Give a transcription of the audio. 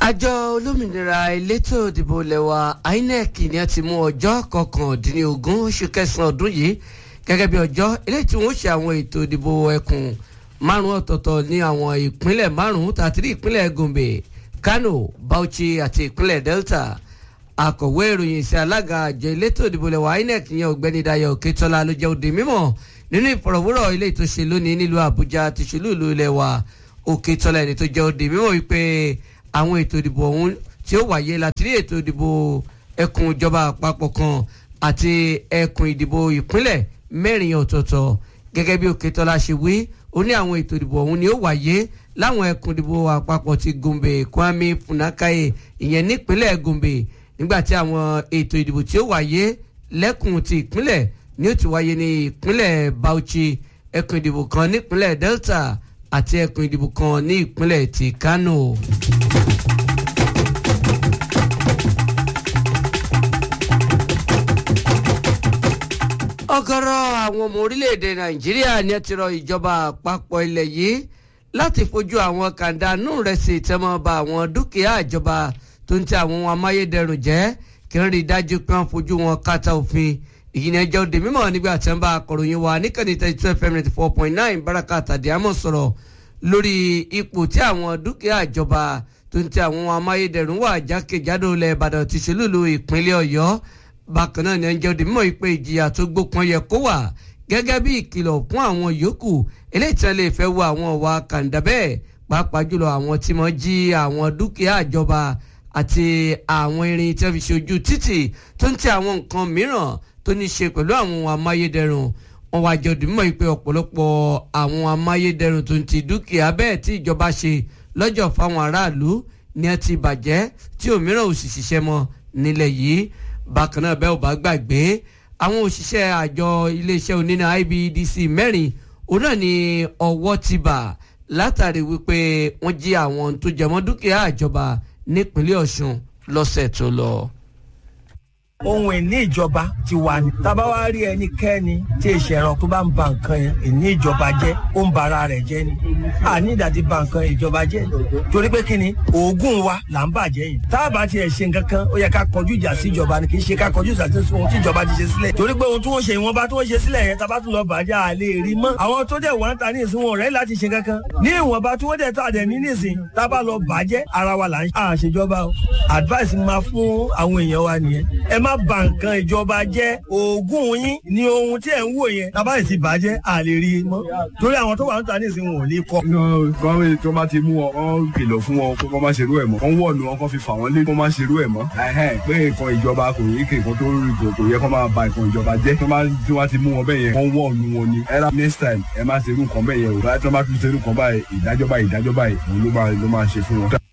àjọ olómìnira elétò ìdìbò lẹwa inec ni a ti mú ọjọ́ kọkàndínlógún oṣù kẹsàn-án ọdún yìí gẹ́gẹ́ bí ọjọ́ eléyìí tí wọ́n ṣe àwọn ètò ìdìbò ẹkùn márùn ọ̀tọ̀ọ̀tọ̀ ní àwọn ìpínlẹ̀ márùn tàbí ìpínlẹ̀ gombe kano bauchi àti ìpínlẹ̀ delta akọ̀wé ìròyìn sí alága àjọ elétò ìdìbò lẹwa inec yẹn ọ̀gbẹ́ni dayo oketola ló jẹ́ òde mímọ̀ nínú ìfọ̀rọ̀wérọ̀ ilé tó ṣe lónìí nílùú àbújá ti ṣèlú ìlú ilẹ̀ wa oketola ẹni tó jẹ́ òde mímọ̀ wípé àwọn ètò ìdìbò ọ̀hún tí ó wáyé láti rí ètò ìdìbò ẹkùn ìjọba àpapọ̀ kan àti ẹkùn ìdìbò ìpínlẹ̀ mẹ́rin ọ̀tọ̀ọ̀tọ̀ gẹ́gẹ́ bí Òkètọ́lá ṣe wí ó ní àwọn ètò ìdìbò ọ̀hún ni ó wáyé láwọn ẹkùn ìdìbò àpapọ̀ ti Gombe Kwame Funakaye ìyẹn nípínlẹ̀ Gombe nígbà tí àwọn ètò ìdìbò tí ó wáyé lẹ́kùn ti ìpínlẹ̀ ni ó ti wáyé ní ìpínlẹ̀ Bauchi ẹkùn ìdìbò kan nípínlẹ̀ Delta àti ẹkùn ìdìbò kan ní ìpínlẹ̀ ti Kano. ọ̀gọ̀rọ̀ àwọn ọmọ orílẹ̀-èdè nàìjíríà ni ẹ ti rọ ìjọba àpapọ̀ ilẹ̀ yìí láti fojú àwọn kàńdánù rẹ̀ sí ìtẹ́mọ́ba àwọn dúkìá ìjọba tó ń tẹ àwọn ohun amáyédẹrùn jẹ́ kí wọ́n rí i dájú pé wọ́n fojú wọn kàtà òfin èyí ni ẹjọ́ òde mímọ́ nígbà tí wọ́n bá akọ̀ròyìn wa níkànnì thirty two fm ninety four point nine baraka tàdíàmọ̀ sọ̀rọ̀ lórí ipò tí àwọn dúkìá ìjọba tó ń tẹ àwọn ohun amáyédẹrùn wà jákèjádò ilẹ̀ ìbàdàn ti ṣèlúlu ìpínlẹ̀ ọ̀yọ́ bákan náà ni ẹnjẹ́ òde mímọ́ ìpè ìjìyà tó gbópọn yẹ kó wà gẹ́gẹ́ bí ìkìlọ̀ fún àwọn yòókù eléyìí tí wọ́n lè fẹ́ wo àwọn ọ̀wà kàńdà bẹ́ẹ̀ pàápàá jùlọ àwọn tí wọ́n jí àwọn dúkìá ìjọba àti àwọn irin tí wọ́n fi ṣe ojú títì tó ń tẹ àwọn nǹkan mìíràn tó ní ṣe pẹ̀lú àwọn amáyédẹrùn wọn wá jẹ́ òde mímọ́ ìpè ọ̀pọ̀lọpọ̀ àwọn amáyédẹrùn tó ń ti dúkìá bẹ́ẹ̀ tí ìjọba ṣe lọ́jọ́ fáwọn aráàlú ni ẹ ti bàjẹ́ tí òmíràn ò sì ṣiṣẹ́ mọ́ nílẹ̀ yìí bákan náà bẹ́ẹ̀ ò bá gbàgbé àwọn òṣìṣẹ́ àjọ iléeṣẹ́ oníná IBEDC mẹ́rin òun náà ni ọwọ́ ti bà látàrí wípé wọ́n jí àwọn tó jẹmọ́ dúkìá ìjọba nípínlẹ̀ Ọ̀ṣun lọ́sẹ̀ tó lọ ohun ìní ìjọba ti wà ní. tábà wá rí ẹnikẹ́ni tí ìṣẹ̀ràn tó bá ń ba nǹkan yẹn ìní ìjọba jẹ́ ó ń bara rẹ̀ jẹ́ ni. àní ìdàtí ba nǹkan ìjọba jẹ́ torí pé kí ni oògùn wa là ń bàjẹ́ yìí. táàbà tiẹ̀ ṣe nǹkan kan ó yẹ ká kọjú ìjà sí ìjọba ni kì í ṣe ká kọjú ìjà sí ohun tí ìjọba ti ṣe sílẹ̀. torí pé ohun tí wọ́n ṣe ìwọ̀nba tí wọ́n ṣe sílẹ̀ yẹn tábà tún lọ bàjẹ́ à lè rí mọ́. àwọn tó dẹ̀ wá ń ta ní ìsìn wọn rẹ̀ láti ṣe kankan. ní ìwọ̀nba tí wọ́n dẹ̀ tà dẹ̀ ní nísìn tábà lọ bàjẹ́ ara wa là ń ṣèjọba o. advice máa fún àwọn èèyàn wa nìyẹn. ẹ má ba nǹkan ìj ìjọba jẹ́ oògùn yín ni ohun tí ẹ̀ ń wò yẹn tábà ìsìn bàjẹ́ à lè rí i mọ́ torí àwọn tó wà ń ta ní ìsìn wọn ò lè kọ́. kọ́mí tó bá ti mú wọn wọ́n kìlọ̀ fún wọn kó má ṣerú ẹ̀ mọ́ wọ́n wọ̀nù wọn kó fi fà wọ́n lé kó má ṣerú ẹ̀ mọ́ pé nǹkan ìjọba kò yí kí nǹkan tó rí kò yẹ kó máa ba nǹkan ìjọba jẹ́ tó tí wọ́n ti mú wọn bẹ́ẹ̀ yẹn wọ́n wọ̀nù wọn ni ẹ̀rá next time ẹ má ṣerú nǹkan bẹ́ẹ̀ yẹn o tó bá tún ṣerú nǹkan báyìí ìdájọ́ báyìí ìdájọ́ báyìí òun ló máa ṣe fún wọn.